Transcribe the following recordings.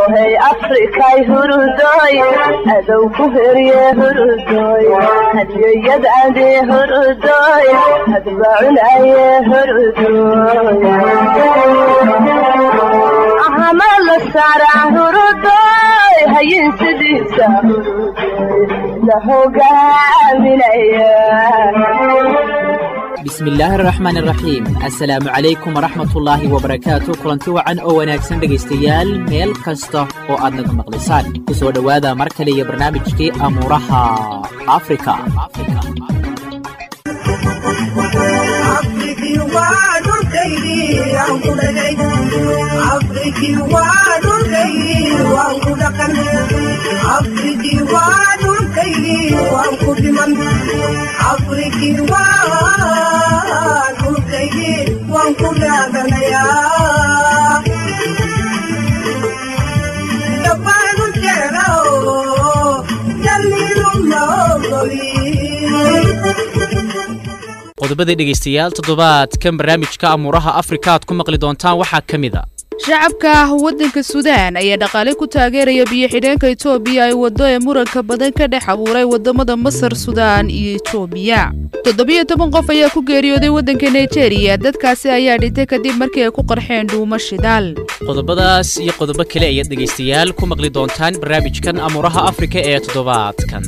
hey afrikay hurudoy adow ku herye hurudoy hadyoyadade hurudoy hadbacunaye hurudoy ahama la saaraa hurudoy hayin sidiisa hurudoy la hogaaminaya bismillaahi araxmaan araxiim assalaamu calaykum waraxmatullaahi wabarakaatu kulanti wacan oo wanaagsan dhegaystayaal meel kasta oo aad naga maqlaysaan ku soo dhowaada mar kale iyo barnaamijkii amuuraha afrika qodobada dhegaystayaal toddobaadkan barnaamijka amuuraha afrika aad ku maqli doontaan waxaa ka mid a shacabka waddanka suudaan ayaa dhaqaale ku taageeraya biyo-xidheenka etoobiya ay waddo ee muranka badan ka dhex abuuray waddamada masar sudaan iyo etoobiya toddobiyo toban qof ayaa ku geeriyooday waddanka nigeriya dadkaasi ayaa dhintay kadib markii ay ku qarxeen dhuumo shidaal qodobadaas iyo qodobo kale ayaad dhegaystayaal ku maqli doontaan barnaamijkan amuuraha afrika ee toddobaadkan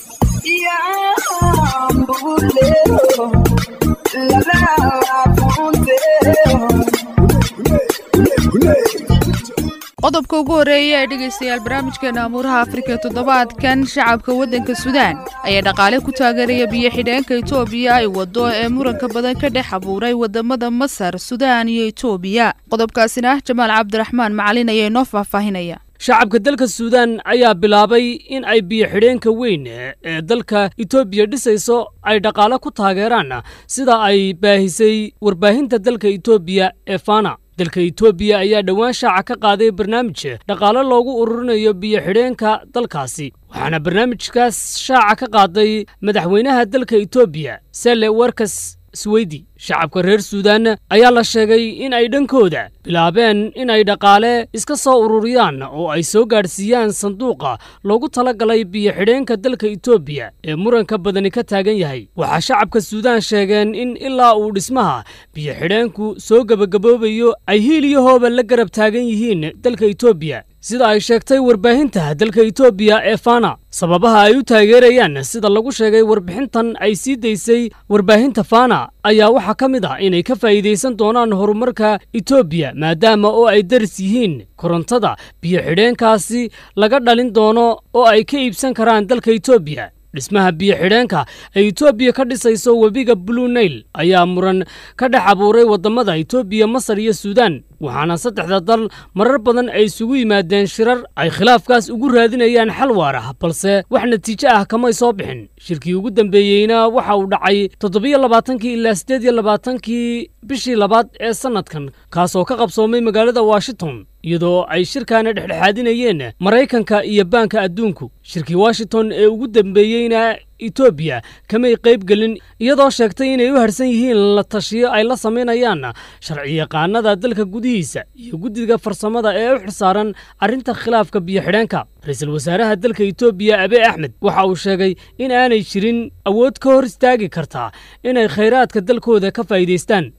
qodobka ugu horreeya ee dhegaystayaal barnaamijkeena amuuraha afrika toddobaadkan shacabka waddanka suudaan ayaa dhaqaale ku taageeraya biyo-xidheenka etoobiya ay waddo ee muranka badan ka dhex abuuray waddamada masar sudaan iyo etoobiya qodobkaasina jamaal cabdiraxmaan macalin ayaa inoo faahfaahinaya shacabka dalka suudaan ayaa bilaabay in ay biyo-xidheenka weyn ee dalka etoobiya dhisayso ay dhaqaale ku taageeraan sida ay baahisay warbaahinta dalka etoobiya ee fana dalka etoobiya ayaa dhowaan shaaca ka qaaday barnaamij dhaqaale loogu ururinayo biyo-xidheenka dalkaasi waxaana barnaamijkaas shaaca ka qaaday madaxweynaha dalka etoobiya sele warkas sweydi shacabka reer suudaan ayaa la sheegay in ay dhankooda bilaabeen in ay dhaqaale iska soo ururiyaan oo ay soo gaadhsiiyaan sanduuqa loogu talagalay biyo-xidheenka dalka etoobiya ee muranka badani ka taagan yahay waxaa shacabka suudaan sheegeen in ilaa uu dhismaha biyo-xidheenku soo gebagaboobayo ay hiil iyo hooba la garab taagan yihiin dalka etoobiya sida ay sheegtay warbaahinta dalka etoobiya ee fana sababaha ay u taageerayaan sida lagu sheegay warbixintan ay sii daysay warbaahinta fana ayaa waxaa ka mid ah inay ka faa'iidaysan doonaan horumarka etoobiya maadaama oo ay daris yihiin korontada biyo-xidheenkaasi laga dhalin doono oo ay ka iibsan karaan dalka etoobiya dhismaha biyo-xidheenka ay etoobiya ka dhisayso webiga blue nail ayaa muran ka dhex abuuray waddamada etoobiya masar iyo suudaan waxaana saddexda dal marar badan ay isugu yimaadeen shirar ay khilaafkaas ugu raadinayaan xal waar ah balse wax natiijo ah kamay soo bixin shirkii ugu dambeeyeyna waxa uu dhacay toddobiyo labaatankii ilaa siddeed iyo labaatankii bishii labaad ee sannadkan kaasoo ka qabsoomay magaalada washington iyadoo ay shirkaana dhexdhexaadinayeen maraykanka iyo baanka adduunku shirkii washington ee ugu dambeeyeyna etoobiya kamay qayb gelin iyadoo sheegtay inay u harsan yihiin la tashiyo ay la samaynayaan sharciyaqaanada dalka gudihiisa iyo guddiga farsamada ee u xilsaaran arrinta khilaafka biyo-xidheenka ra-iisul wasaaraha dalka etoobiya abe axmed waxa uu sheegay in aanay jirin awood ka hor istaagi kartaa inay khayraadka dalkooda ka faa'iidaystaan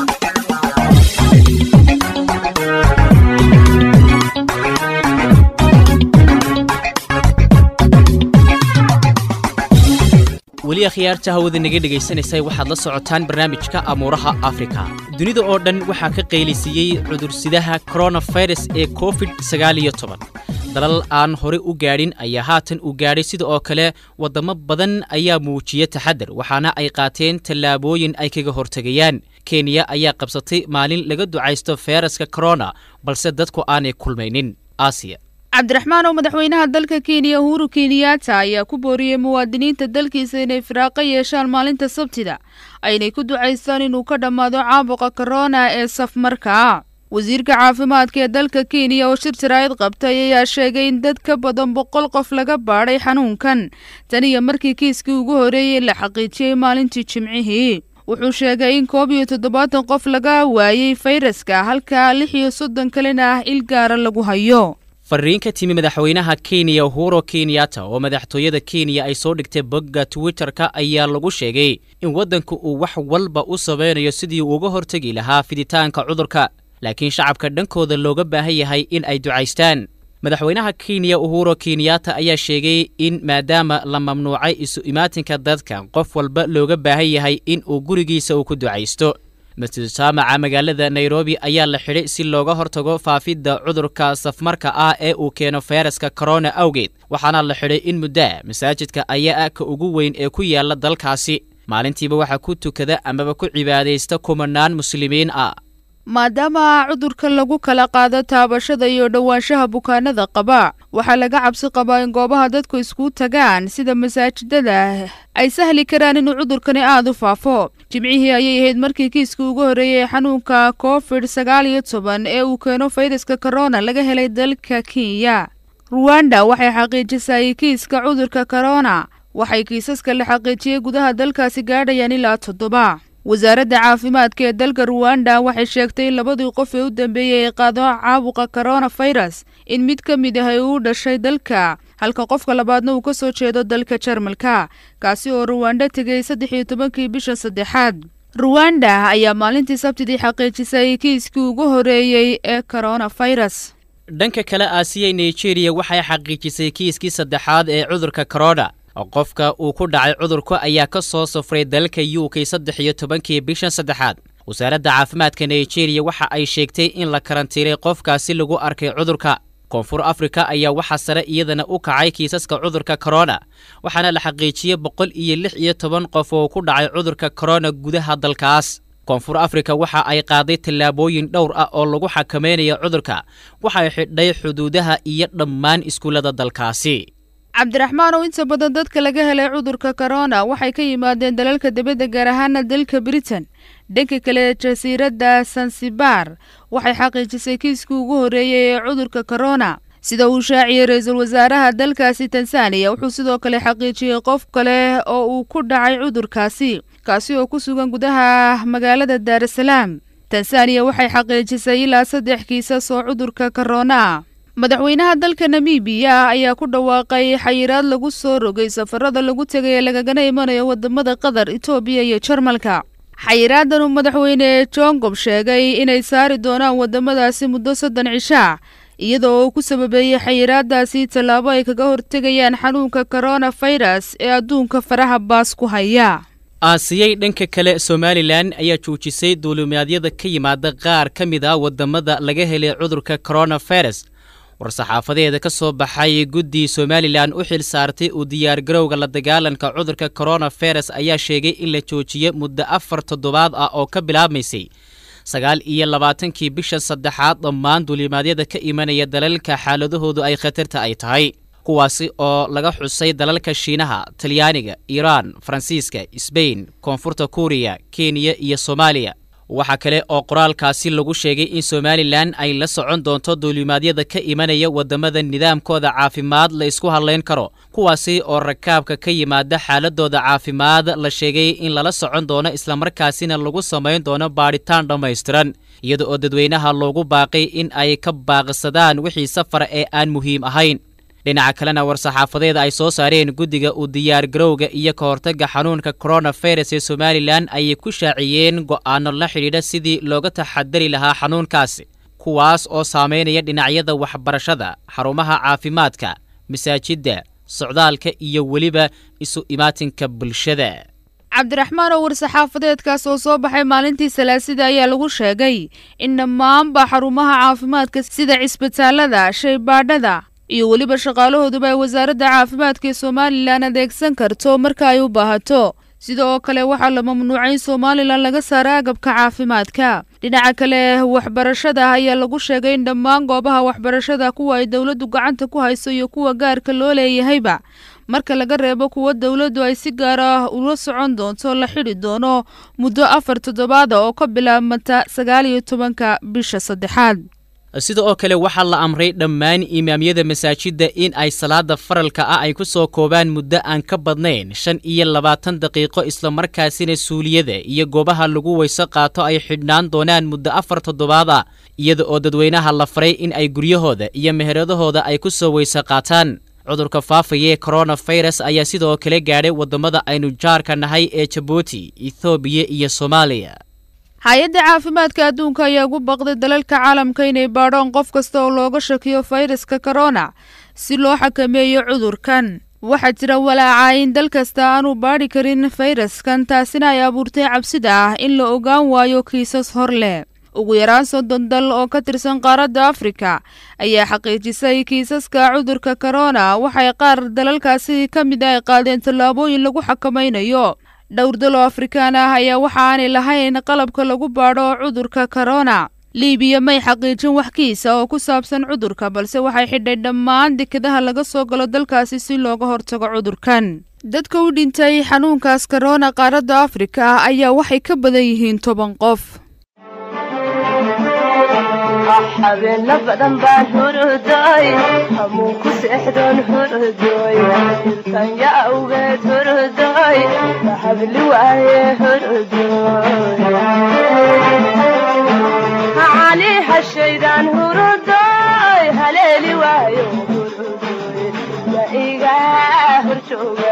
weli akhyaarta hawada naga dhegaysanaysay waxaad la socotaan barnaamijka amuuraha afrika dunida oo dhan waxaa ka qaylaysiiyey cudursidaha koronafirus ee covid sagaaliyo toban dalal aan hore u gaadhin ayaa haatan u gaadhay sida oo kale waddamo badan ayaa muujiya taxadar waxaana ay qaateen tallaabooyin ay kaga hortegayaan kenya ayaa qabsatay maalin laga ducaysto feyraska korona balse dadku aanay kulmaynin aasiya cabdiraxmaan oo madaxweynaha dalka kenya uhuru kenyaata ayaa ku booriyey muwaadiniinta dalkiisa inay firaaqo yeeshaan maalinta sabtida aynay ku ducaystaan inuu ka dhammaado caabuqa korona ee safmarka ah wasiirka caafimaadka ee dalka kenya oo shir jaraa'id qabtay ayaa sheegay in dad ka badan boqol qof laga baadhay xanuunkan tan iyo markii kiiskii ugu horreeyey la xaqiijiyey maalintii jimcihii wuxuu sheegay in koob iyo toddobaatan qof laga waayey fayraska halka lix iyo soddon kalena ah il gaara lagu hayo fariin ka timi madaxweynaha kenya uhuro kenyatta oo madaxtooyada kenya ay soo dhigtay bogga twitter-ka ayaa lagu sheegay in waddanku uu wax walba u samaynayo sidii uu uga hortegi lahaa fiditaanka cudurka laakiin shacabka dhankooda looga baahan yahay in ay ducaystaan madaxweynaha kenya uhuro kenyatta ayaa sheegay in maadaama la mamnuucay isu imaatinka dadka qof walba looga baahan yahay in uu gurigiisa uu ku ducaysto masjid jaamaca magaalada nairobi ayaa la xidhay si looga hortago faafidda cudurka safmarka ah ee uu keeno fayraska korona awgeed waxaana la xidhay in muddaa masaajidka ayaa ah ka ugu weyn ee ku yaala dalkaasi maalintiiba waxaa ku tukada amaba ku cibaadaysta kumanaan muslimiin ah maadaama cudurka lagu kala qaado taabashada iyo dhowaanshaha bukaanada qaba waxaa laga cabsi qabaa in goobaha dadku isku tagaan sida masaajidada ay sahli karaan inuu cudurkani aada u faafo jimcihii ayay ahayd markii kiiska ugu horreeyey xanuunka covid sagaal iyo toban ee uu keeno fayraska korona laga helay dalka kenya ruwanda waxay xaqiijisay kiiska cudurka korona waxay kiisaska la xaqiijiyey gudaha dalkaasi gaadhayaan ilaa toddoba wasaaradda caafimaadka ee dalka ruwanda waxay sheegtay in labadii qof ee u dambeeyey ay qaado caabuqa koronafirus in mid ka mid ah ay uu dhashay dalka halka qofka labaadna uu ka soo jeedo dalka jarmalka kaasi oo ruwanda tegay saddex iyo tobankii bisha saddexaad ruwanda ayaa maalintii sabtidii xaqiijisay kiiskii ugu horeeyey ee koronafirus dhanka kale aasiya nigeriya waxay xaqiijisay kiiskii saddexaad ee cudurka korona qofka uu ku dhacay cudurku ayaa ka soo safray dalka u k saddex iyo tobankii bishan saddexaad wasaaradda caafimaadka nigeriya waxa ay sheegtay in la karantiilay qofkaasi lagu arkay cudurka koonfur afrika ayaa waxaa sare iyadana u kacay kiisaska cudurka korona waxaana la xaqiijiyey boqol iyo lix iyo toban qof oo ku dhacay cudurka korona gudaha dalkaas koonfur afrika waxa ay qaaday tallaabooyin dhowr ah oo lagu xakamaynayo cudurka waxay xidhay xuduudaha iyo dhammaan iskuullada dalkaasi cabdiraxmaan oo inta badan dadka laga helay cudurka korona waxay ka yimaadeen dalalka dibadda gaar ahaana dalka britain dhanka kale jasiiradda sansibar waxay xaqiijisay kiiskii ugu horreeyey ee cudurka korona sida uu shaaciyey ra-iisul wasaaraha dalkaasi tanzaniya wuxuu sidoo kale xaqiijiyey qof kale oo uu ku dhacay cudurkaasi kaasi oo ku sugan gudaha magaalada daarasalaam tanzaniya waxay xaqiijisay ilaa saddex kiisas oo cudurka korona madaxweynaha dalka namibiya ayaa ku dhawaaqay xayiraad lagu soo rogay safarada lagu tegay ee lagagana imanayo wadamada qatar etoobiya iyo jarmalka xayiraadan uu madaxweyne jongob sheegay inay saari doonaan wadamadaasi muddo soddon cishaa iyadoo uu ku sababeeyey xayiraadaasi tallaabo ay kaga hortegayaan xanuunka koronafirus ee adduunka faraha baas ku haya aasiyey dhanka kale somalilan ayaa joojisay duulimaadyada ka yimaada qaar ka mid ah wadamada laga helay cudurka koronafirus war-saxaafadeeda ka soo baxay guddii somalilan u xil saartay uu diyaargarowga la dagaalanka cudurka koronafirus ayaa sheegay in la joojiyo muddo afar toddobaad ah oo ka bilaabmaysay sagaal iyo labaatankii bisha saddexaad dhammaan duulimaadyada ka imanaya dalalka xaaladahoodu ay khatarta ay tahay kuwaasi oo laga xusay dalalka shiinaha talyaaniga iiraan faransiiska sbain koonfurta kuuriya kenya iyo soomaaliya waxaa kale oo qoraalkaasi lagu sheegay in somalilan ay la socon doonto duulimaadyada ka imanaya wadamada nidaamkooda caafimaad la isku hadlayn karo kuwaasi oo rakaabka ka yimaada xaaladooda caafimaad la sheegay in lala socon doono islamarkaasina lagu samayn doono baadhitaan dhammaystiran iyada oo dadweynaha loogu baaqay in ay ka baaqsadaan wixii safara ee aan muhiim ahayn dhinaca kalena war-saxaafadeeda ay soo saareen guddiga uu diyaargarowga iyo ka hortagga xanuunka koronafirus ee somalilan ayay ku shaaciyeen go'aano la xidhiidha sidii looga taxadari lahaa xanuunkaasi kuwaas oo saameynaya dhinacyada waxbarashada xarumaha caafimaadka masaajidda socdaalka iyo weliba isu imaatinka bulshada cabdiraxmaan oo war-saxaafadeedkaas oo soo baxay maalintii salaasida ayaa lagu sheegay in dhammaanba xarumaha caafimaadka sida cisbitaalada shaybaadhada iyo weliba shaqaalahooduba ay wasaaradda caafimaadka ee somalilan adeegsan karto marka ay u baahato sida oo kale waxaa la mamnuucay in somalilan laga saaro agabka caafimaadka dhinaca kale waxbarashada ayaa lagu sheegay in dhammaan goobaha waxbarashada kuwa ay dowladdu gacanta ku hayso iyo kuwa gaarka loo leeyahayba marka laga reebo kuwa dowladdu ay si gaar ah ula socon doonto la xidhi doono muddo afar toddobaada oo ka bilaabmata sagaal iyo tobanka bisha saddexaad sida oo kale waxaa la amray dhammaan imaamyada masaajidda in ay salaada faralka ah ay ku soo koobaan muddo aan ka badnayn shan iyo labaatan daqiiqo islamarkaasina suuliyada iyo goobaha lagu weyso qaato ay xidhnaan doonaan muddo afar toddobaad ah iyada oo dadweynaha la faray in ay guryahooda iyo meheradahooda ay ku soo weyso qaataan cudurka faafaya ee koronafirus ayaa sidoo kale gaadhay waddamada aynu jaarka nahay ee jabuuti ethoobiya iyo soomaaliya hay-adda caafimaadka adduunka ayaa ugu baqday dalalka caalamka inay baadhoon qof kasta oo looga shakiyo fayraska korona si loo xakameeyo cudurkan waxaa jira walaaca in dal kasta aanu baadhi karin fayraskan taasina ay abuurtay cabsida ah in la ogaan waayo kiisas hor leh ugu yaraan soddon dal oo ka tirsan qaaradda afrika ayaa xaqiijisay kiisaska cudurka korona waxay qaar dalalkaasi ka mid ay qaadeen tallaabooyin lagu xakamaynayo dhowr dal oo afrikaan ah ayaa waxa aanay lahayn qalabka lagu baadho cudurka korona libiya may xaqiijin wax kiisa oo ku saabsan cudurka balse waxay xidhay dhammaan dekadaha laga soo galo dalkaasi si looga hortago cudurkan dadka u dhintay xanuunkaas korona qaaradda afrika ayaa waxay ka badan yihiin toban qof habeena badan baan hurudoy hamuun ku seexdoon hurudoy irtanya awgeed hurudoy mahabli waaye hurudoy hacali hashaydaan hurudoy haleeli waayo hurudoy ma iga horjooga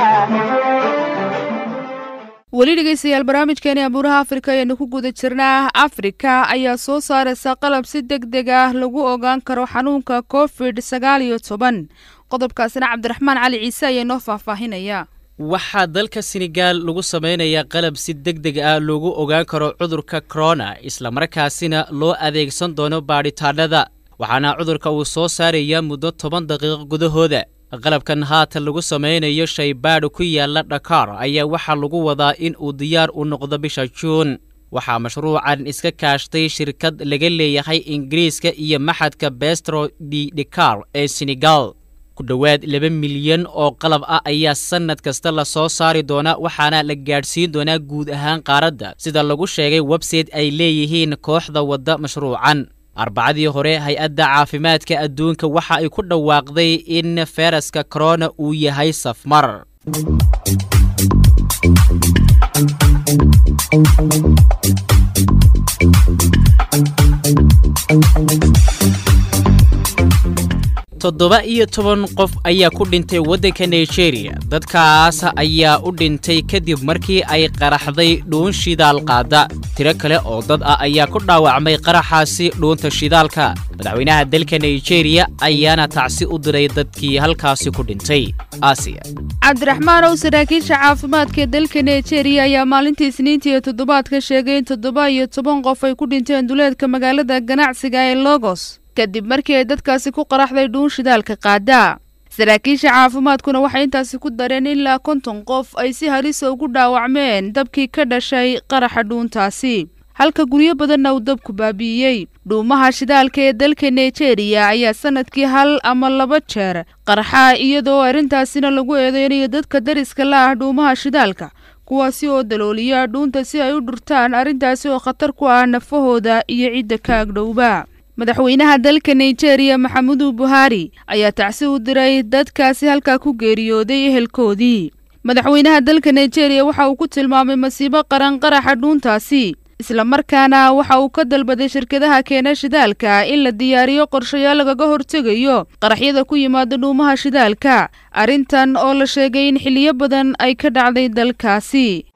weli dhegeystayaal barnaamijkeeni abuuraha afrika ayaanu ku guda jirnaa afrika ayaa soo saaraysa qalab si deg deg ah lagu ogaan karo xanuunka covid sagaal iyo toban qodobkaasina cabdiraxmaan cali ciise ayaa noo faahfaahinaya waxaa dalka senegaal lagu samaynayaa qalab si deg deg ah loogu ogaan karo cudurka korona islamarkaasina loo adeegsan doono baadhitaanada waxaana cudurka uu soo saarayaa muddo toban daqiiqo gudahooda qalabkan haatan lagu samaynayo shaybaadh ku yaala dhakaar ayaa waxaa lagu wadaa in uu diyaar u noqdo bisha juun waxaa mashruucan iska kaashtay shirkad laga leeyahay ingiriiska iyo maxadka bestro di dhikar ee senegal ku dhowaad laba milyan oo qalab ah ayaa sannad kasta la soo saari doonaa waxaana la gaadhsiin doonaa guud ahaan qaaradda sida lagu sheegay website ay leeyihiin kooxda wadda mashruucan arbacadii hore hay-adda caafimaadka adduunka waxa ay ku dhawaaqday in fayraska korona uu yahay safmar toddoba iyo toban qof ayaa ku dhintay waddanka nigeria dadkaas ayaa u dhintay kadib markii ay qaraxday dhuun shidaal qaada tiro kale oo dad ah ayaa ku dhaawacmay qaraxaasi dhuunta shidaalka madaxweynaha dalka nigeria ayaana tacsi u diray dadkii halkaasi ku dhintay aasiya cabdiraxmaan ow saraakiisha caafimaadka ee dalka nigeria ayaa maalintii isniintii iyo toddobaadka sheegay in toddoba iyo toban qof ay ku dhinteen duleedka magaalada ganacsiga ee logos kadib markii ay dadkaasi ku qaraxday dhuun shidaalka qaada saraakiisha caafimaadkuna waxay intaasi ku dareen ilaa konton qof ay si halisa ugu dhaawacmeen dabkii ka dhashay qaraxa dhuuntaasi halka guryo badanna uu dabku baabi'iyey dhuumaha shidaalka ee dalka nigeria ayaa sanadkii hal ama laba jeer qarxa iyadoo arrintaasina lagu eedeynayo dadka dariska la ah dhuumaha shidaalka kuwaasi oo dalooliya dhuunta si ay u dhurtaan arrintaasi oo khatar ku ah nafahooda iyo cidda ka agdhowba madaxweynaha dalka nigeria maxamudu buhari ayaa tacsi u diray dadkaasi halkaa ku geeriyooday ehelkoodii madaxweynaha dalka nigeria waxa uu ku tilmaamay masiibo qaran qaraxa dhuuntaasi islamarkaana waxa uu ka dalbaday shirkadaha keena shidaalka in la diyaariyo qorshayaal lagaga hortegayo qaraxyada ku yimaada dhuumaha shidaalka arrintan oo la sheegay in xiliyo badan ay ka dhacday dalkaasi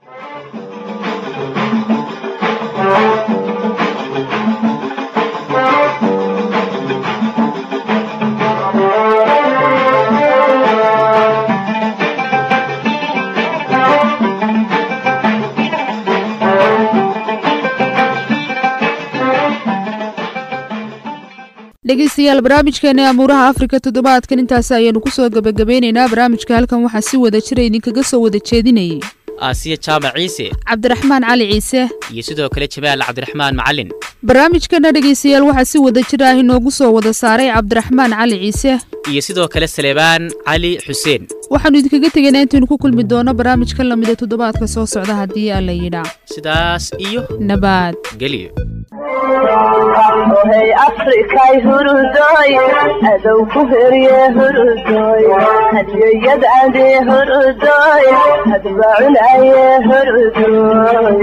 dhegeystayaal barnaamijkeeni amuuraha afrika toddobaadkan intaasi ayaanu ku soo gebagabeynaynaa barnaamijka halkan waxaa si wada jira idinkaga soo wada jeedinayay aasiya jaamac ciise cabdiraxmaan cali ciise iyo sidoo kale jamaal cabdiraxmaan macalin barnaamijkana dhegeystayaal waxaa si wada jir ah inoogu soo wada saaray cabdiraxmaan cali ciise iyo sidoo kale saleebaan cali xuseen waxaanu idinkaga tegaynaa intaynu ku kulmi doono barnaamij ka lamida toddobaadka soo socda haddii alla yidhaa sidaas iyo nabaad geliyo ahohay afrikay hurudoy adow ku herye hurudoy hadiyayadade hurudoy hadbacunaye hurudoy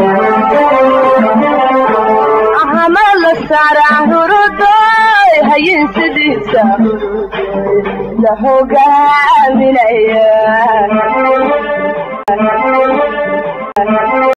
ahama la saaraa hurudoy hayin sidiisa hurudoy la hogaamin